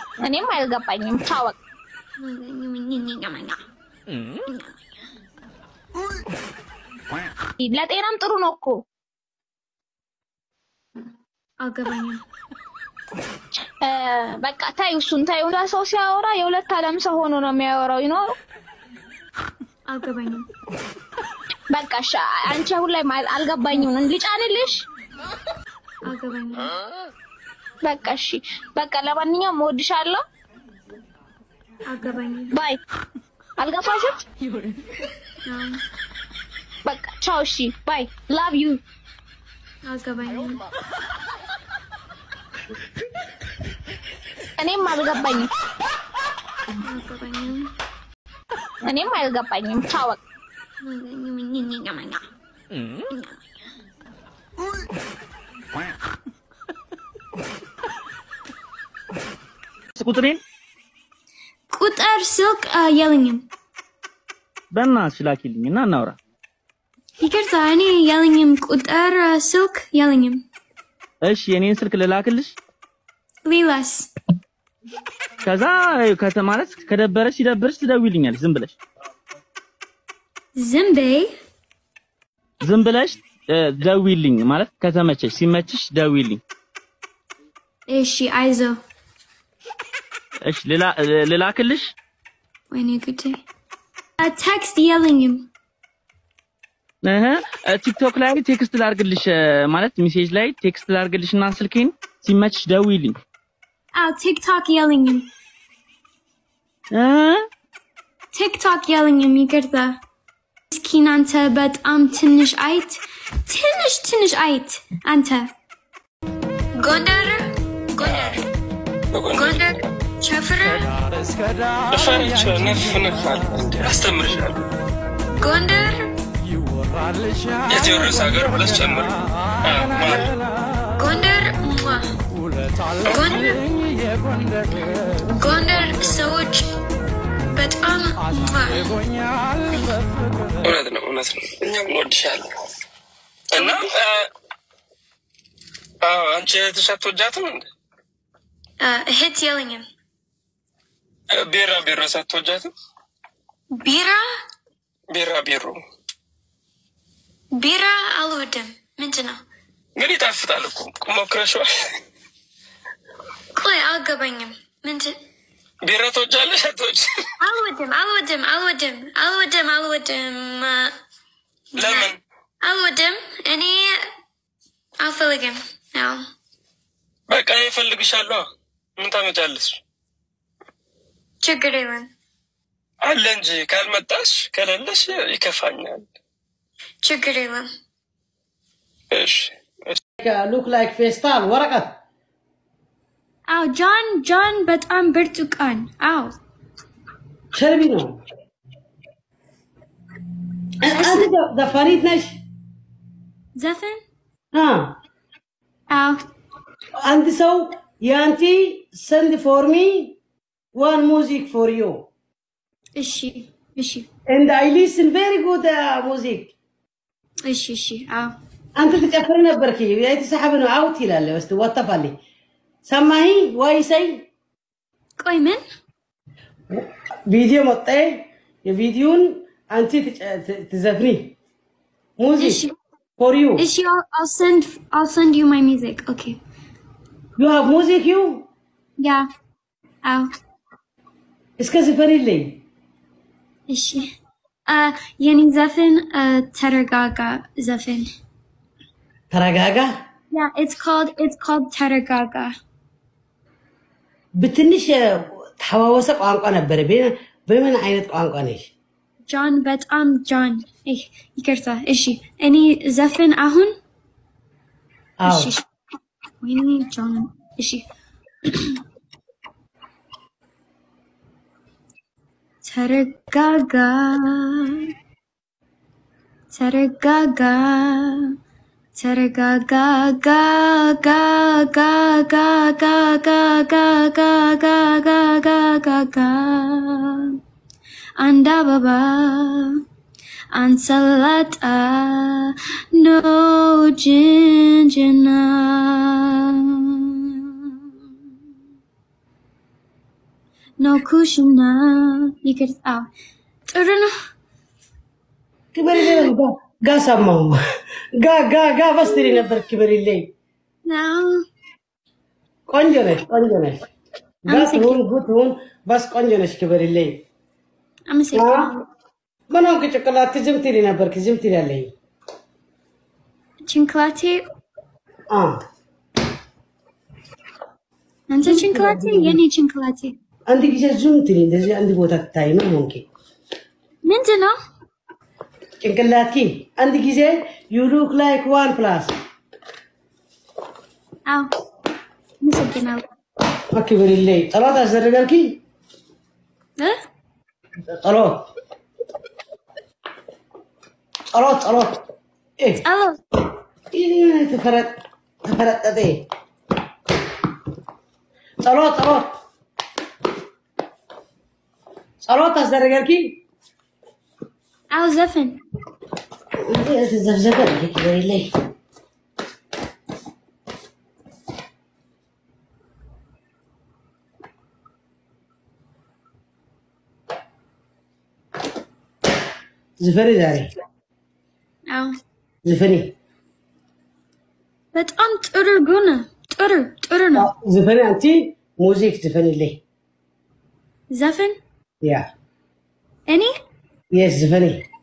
እኔም አልገባኝም። ታወቅ ለጤናም ጥሩ ነው እኮ አልገባኝም። እ፣ በቃ ታዩ እሱን ታዩ። እንዳ ሰው ሲያወራ የሁለት ዓለም ሰው ሆኖ ነው የሚያወራው ይኖር አልገባኝም። በቃ እሺ፣ አንቺ አሁን ላይ ማል- አልገባኝም። ልጫንልሽ? አልገባኝም። በቃ እሺ፣ በቃ ለማንኛውም እወድሻለሁ። አልገባኝም። ባይ። አልገባሽም? አዎ፣ በቃ ቻው። እሺ፣ ባይ። ላቭ ዩ። አልገባኝም። እኔም አልገባኝም። አልገባኝም። እኔም አልገባኝም። ታወቅ ቁጥሬን ቁጥር ስልክ አ፣ የለኝም። በእናትሽ ላኪልኝ እና እናውራ። ይቅርታ፣ እኔ የለኝም። ቁጥር አ፣ ስልክ የለኝም። እሺ የኔን ስልክ ልላክልሽ። ሌላስ? ከዛ ከተ ማለት ከደበረሽ ሲደብርሽ ትደውይልኛል። ዝም ብለሽ ዝም በይ። ዝም ብለሽ እ፣ ደውይልኝ ማለት ከተመቸሽ፣ ሲመችሽ ደውይልኝ። እሺ፣ አይዞ። እሺ ልላ- ልላክልሽ። ወይኔ ጉዴ። አ፣ ቴክስት የለኝም። እህ ቲክቶክ ላይ ቴክስት ላርግልሽ እ፣ ማለት ሜሴጅ ላይ ቴክስት ላርግልሽ እና ስልኬን ሲመችሽ ደውይልኝ። አዎ፣ ቲክቶክ የለኝም። እ ቲክቶክ የለኝም። ይቅርታ። ምስኪን አንተ በጣም ትንሽ አይት ትንሽ ትንሽ አይት አንተ ጎንደር ጎንደር ጎንደር ቸፍረ እፈርቻ ነፍ ነፍ አለ እንዴ አስተምርሻለሁ። ጎንደር የቴዎድሮስ ሀገር ብለሽ ጨምር። አዎ፣ ማር ጎንደር ሟ። ጎንደር ጎንደር ሰዎች በጣም ሟ። እውነት ነው እውነት ነው። እኛም እንወድሻለን እና አ፣ አዎ አንቺ እህትሽ አትወጃትም እንዴ? አ፣ እህት የለኝም። ቢራ ቢሮ ሳትወጃትም? ቢራ ቢራ ቢሮ ቢራ አልወድም። ምንድን ነው? ግን ይጣፍጣል እኮ ሞክረሽዋል? ቆይ አልገባኝም። ምንድን ቢራ ትወጃለሽ አትወጂ? አልወድም አልወድም አልወድም አልወድም አልወድም አ፣ ለምን? አልወድም። እኔ አልፈልግም ነው። በቃ እኔ እፈልግሻለሁ። ምን ታመጫለሽ? ችግር የለም። አለ እንጂ ካልመጣሽ ከሌለሽ ይከፋኛል። ችግር የለም። እሺ ሉክ ላይክ ፌስታል ወረቀት አዎ ጆን ጆን በጣም ብርቱካን። አዎ ቸርቢ ነው። አንተ ዘፋኒት ነሽ? ዘፈን አ አዎ አንድ ሰው የአንቲ ሰንድ ፎር ሚ ዋን ሙዚክ ፎር ዩ እሺ እሺ ኤንድ አይ ሊስን ቬሪ ጉድ ሙዚክ እሺ እሺ አዎ አንተ ትጨፍር ነበርክ የተሰሓበ ነው አውት ይላል በስቲ ወጠፋልኝ ሰማሂ ዋይሰይ ቆይ ምን ቪዲዮ መጣ የቪዲዮን አንቺ ትጨ- ት- ትዘፍኒ ሙዚክ እሺ ፎር ዩ እሺ I'll, I'll send I'll send you my music. Okay. ዩ ሃቭ ሙዚክ ዩ Yeah. አዎ እስከ ዝፈንልኝ እሺ አ የኔ ዘፈን አ፣ ተረጋጋ ዘፈን ተረጋጋ Yeah, it's called it's called ተረጋጋ ብትንሽ ተሐዋወሰ ቋንቋ ነበረ በ- በምን አይነት ቋንቋ ነሽ ጆን በጣም ጆን ይህ ይቅርታ እሺ እኔ ዘፈን አሁን አዎ እሺ ወይኔ ጆን እሺ ተረጋጋ ተረጋጋ ተረጋጋ ጋ ጋ ጋ ጋ ጋ ጋ ጋ ጋ ጋ ጋ ጋ ጋ ጋ አንድ አበባ አንሰላጣ ኖ ጅንጅና ነው ኩሽና ይቅርታ ጥሩ ነው። ክበሪልኝ ጋ ጋ ሰማሁ ጋ ጋ ጋ በስትሪ ነበር ክበሪልኝ። አዎ ቆንጆ ነሽ፣ ቆንጆ ነሽ። ጋ ትሁን ጉ ትሁን በስ ቆንጆ ነሽ፣ ክበሪልኝ። አመሰግናለሁ። ምን ሆንክ? ጭንቅላት ዝም ትሪ ነበርክ፣ ዝም ትላለኝ። ጭንቅላቴ አ አንተ ጭንቅላቴ የኔ ጭንቅላቴ አንድ ጊዜ ዙም ትሪ፣ እንደዚህ አንድ ቦታ ትታይ። ምን ሆንክ? ምንድን ነው? ጭንቅላትኪ አንድ ጊዜ ዩ ሉክ ላይክ ዋን ፕላስ አዎ አመሰግናለሁ። ክበሪልኝ። ጸሎት አስደረገልኪ? እ? ጸሎት ጸሎት ጸሎት እ ጸሎት ይህ ተፈረጥ ተፈረጠጠ ጸሎት ጸሎት ጸሎት አስደረገልኪ? አዎ ዘፈን ተዘፍዘፈ ክበሪልኝ። ዝፈኒ ዛሬ አዎ ዝፈኒ በጣም ጥሩ ጉነ ጥሩ ጥሩ ነው። ዝፈኒ አንቲ ሙዚክ ዝፈኒልኝ ዘፈን ያ እኔ የስ ዝፈኒ